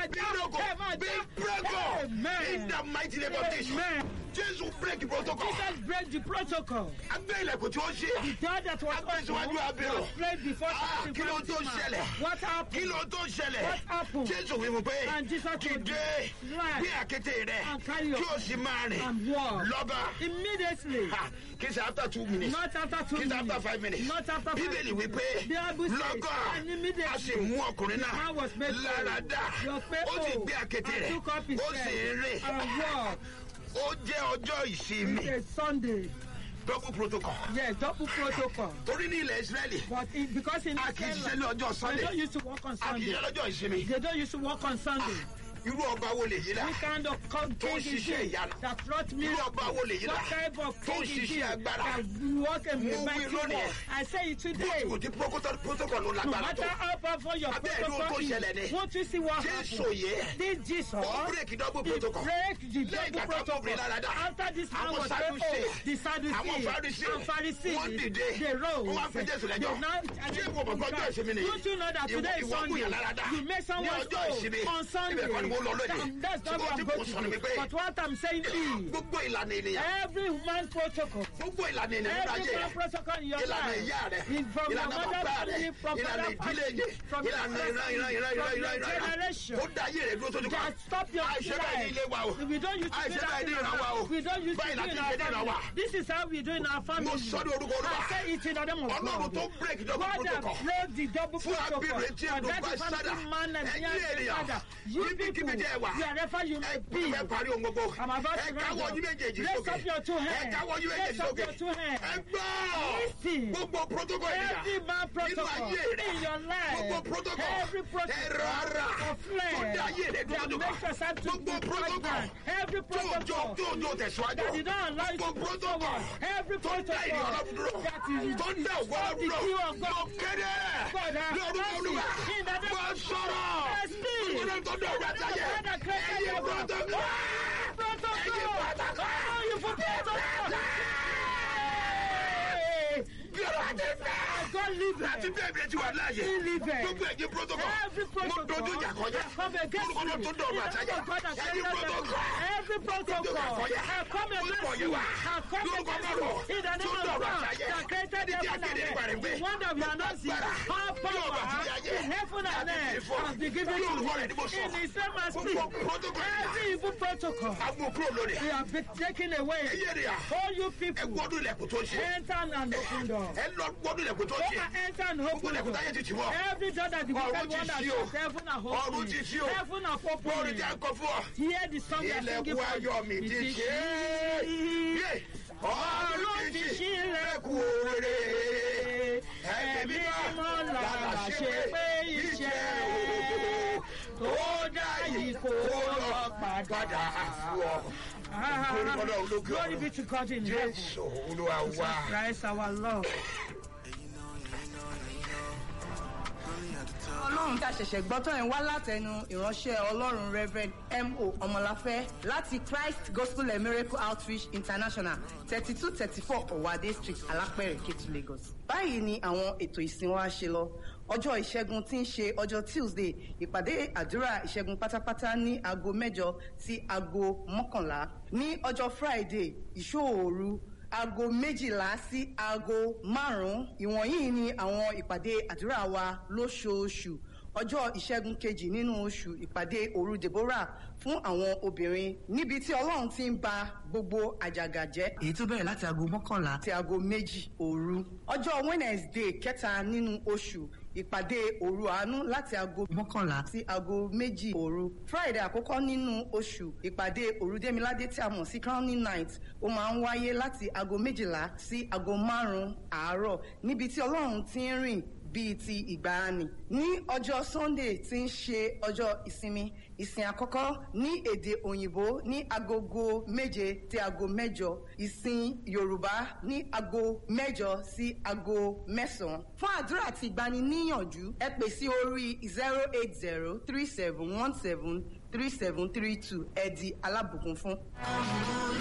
Be já. broken. Ẹ máa Be já. broken. Amen. In the mighty name of Jesus. Amen. Jésù break protocol. Jesus break the protocol. Agbé ilẹ̀kùn tí ó ṣe. The door that was Agbé síwájú open abirùn. was played before Ah, the kí ló tó ṣẹlẹ̀? What Kí happened? ló tó ṣẹlẹ̀? What happened? Jésù wí fún pé And Jesus told dìde him, "Rise gbé àkété rẹ̀ and carry your kí o sì máa rìn and walk." lọ́ba. Immediately. Ha, Kì í ṣe after two minutes. Not after two Kì í ṣe minutes. after five minutes. Not after five Bíbélì minutes. wípé The Bible says, lọ́gọ́ and immediately a sì mú ọkùnrin náà man was made whole. lára dá. Your faith Ó sì whole. gbé àkété And rẹ̀. took up his Ó sì bed ń rìn. and walk. Ó jẹ́ ọjọ́ ìsinmi. It's a Sunday. Double protocol. Yes, double protocol. Torí ní ilẹ̀ Ísírẹ́lì, But it, because in a kì í ṣiṣẹ́ ní Israel, ọjọ́ they Sunday. don't used to work on A kì í Sunday. ṣiṣẹ́ lọ́jọ́ ìsinmi. They don't used to work on Sunday. Irú ọba wo lèyí la? What kind of co- Tó ń king is ṣiṣẹ́ it ìyanu. that brought me? Irú ọba wo lèyí la? What type of Tó ń king is ṣiṣẹ́ it agbára. that work in Mo the wí mighty lónìí. work? I say it today. Kò tí protocol protocol ló No lágbára matter tó. how powerful your Abẹ́ ìlú protocol tó ṣẹlẹ̀ is, ni. won't you see what Jésù happened? yẹ. This Jesus, Ó break double he protocol. break the Lẹ́yìn double ìgbà tó protocol. ọkùnrin lára dá. After this man Àwọn was made Sadducee. whole, the Àwọn Sadducees Pharisee. and Pharisees, Wọ́n dìde. they rose. Wọ́n wá fi Jésù lẹ́jọ́. They now- Ṣé ìwọ mọ̀ pé ọjọ́ ìsinmi nìyí? Don't you know that Ìwọ- today is ìwọ kú Sunday? yàn lára dá. You make someone Ní ọjọ́ whole ìsinmi. on Sunday. Ibẹ̀ kọ́ ni mo lọ lónìí. That- That's not Ṣùgbọ́n what tí I'm kò going sọ ni to wípé do. But what I'm saying is, gbogbo ìlànà ènìyàn. every man's protocol Gbogbo ìlànà ènìyàn nípa Every ayé man rẹ̀. protocol in your Ìlànà life. ìyá rẹ̀. In- From your Ìlànà mother bàbá rẹ̀. family, from Ìlànà father ìdílé family, yẹn. from your Ìlànà father ìran family, ìran ìran from ìran your ìran ìran. generation. Ó dá ayé rẹ̀ dúró sójú kan. That stop your Àìṣe báyìí ní ilé wa o. We don't use to Àìṣe do that báyìí ní in ìran wa o. our We don't use to Báyìí do láti in ṣe our ní ìran wa. family. This is how we do in our family. Mo sọ ní orúkọ Olúwa. I say it in the name of Ọlọ́run God. tó break double God that protocol. broke the double Fún protocol. abirùn etí For ẹ̀dùn that bá is sádà. something man and Ẹ̀yin young ènìyàn. father. You Níbikíbi people, jẹ́ ẹ wà. wherever you may Ẹ be. fẹ́ parí ohun gbogbo. I'm about Ẹ to káwọ́ round yín up. méjèèjì Raise sókè. up your two Ẹ hands. káwọ́ yín méjèèjì Raise up sókè. your two hands. Ẹ gbọ́. Listen. Gbogbo protocol ènìyàn. Every man Nínú protocol ayé rẹ̀. in your life. Gbogbo protocol. Every protocol Ẹ̀rọ ara. of flesh Tó dá ayé rẹ̀ dúró that sójú makes kan. us have to Gbogbo be protocol. pregnant. Every Tó jọ protocol tó jọ tẹ̀síwájú. that did not allow you to Gbogbo move protocol. forward. Every Tó dá ìrìn protocol ọlọ́run dúró. that is Tó dá ògbó stop the ọlọ́run queue dúró. of God. Mo kéde. God, have Lórúkọ mercy. Olúwa. In the name Mo sọ̀rọ̀. Yes, please. Gbogbo tó dá ògbó àtàyè. God that created Ẹ̀yin the world. protocol. Protocol. Ẹ̀yin protocol. Oh, you for protocol. Hey. Bí ọ̀rọ̀ àti fẹ́. God live Láti it. bẹ́ẹ̀ bí ẹ ti wà láàyè. He live it. Gbogbo ẹ̀yin protocol. Every Mo protocol dojú ìjà kọjá. come against Orúkọ náà you. tó dọ̀rọ̀ àtàyè. In the name of God that Ẹ̀yin created protocol. them. Every protocol I come against you. I come against you. In the name of God that created heaven and earth. The one that we are not seeing. All power in heaven and earth has been given to you. In the same as speak. Every evil protocol Agbó kúrò lónìí. we have been taken away. Ẹyẹ rẹ̀ à. All you Ẹ people gbọ́dún ilẹ̀kùn tó ṣe. enter and open door. Ẹ lọ gbọ́dún ilẹ̀kùn tó Go ṣe. and enter and Gbogbo open ilẹ̀kùn door. táyé ti tì wọ́. Every door that the Ọ̀run wicked ti one has ṣí o. shut, heaven have Ọ̀run opened. ti ṣí o. Heaven have Orin opened. tí a kọ fún ọ. Hear the song we are singing Ilẹ̀kùn for ayọ̀ mi you. ti It is ṣe é. she. Yé! Ọ̀run ti ṣí ilẹ̀kùn òrèrè. Ẹ̀mí mímọ́ làlà ṣe pé iṣẹ́ o. Tó dá yìí kó lọ padà fún ọ. Ah, Glory to God, look Glory up. be to God in heaven. Jésù Olúwa wá. Christ our Lord. ọlọ́run tá a ṣẹ̀ṣẹ̀ gbọ́ tán ẹ̀ wá látẹnu ìránṣẹ́ ọlọ́run reverend mo ọmọláfẹ́ láti christ gospel and miracle outreach international thirty two thirty four ọ̀wádé street alápẹ̀rẹ̀ kétu lagos. báyìí ni àwọn ètò ìsìn wa ṣe lọ ọjọ́ ìṣẹ́gun tí ń ṣe ọjọ́ tuesday ìpàdé àdúrà ìṣẹ́gun pátápátá ní aago mẹ́jọ sí aago mọ́kànlá ní ọjọ́ friday ìṣòòru aago méjìlá sí aago márùn-ún ìwọ̀nyí ni àwọn ìpàdé àdúrà wa lóṣooṣù ọjọ́ ìṣẹ́gun kejì nínú oṣù ìpàdé òru deborah fún àwọn obìnrin níbi tí ọlọ́run ti ń ba gbogbo àjàgà jẹ́. èyí tó bẹ̀rẹ̀ láti aago mọ́kànlá àti aago méjì òru. ọjọ́ wednesday kẹta nínú oṣù ìpàdé òru àánú láti aago mọ́kànlá sí aago méjì òru. friday àkọ́kọ́ nínú oṣù ìpàdé òru démiládé tí a mọ̀ sí crowning night ó máa ń wáyé láti aago méjìlá sí aago márùn-ún àárọ̀ níbi tí ọlọ́run ti ń rìn bíi ti ìgbàanì. ní ọjọ́ sunday tí ń ṣe ọjọ́ ìsinmi ìsìn àkọ́kọ́ ní èdè òyìnbó ní agogo méje tí aago mẹ́jọ ìsìn yorùbá ní aago mẹ́jọ sí aago mẹ́sàn-án. fún àdúrà àti ìgbaniníyànjú ẹ pè sí orí zero eight zero three seven one seven three seven three two ẹ di alábùkún fún.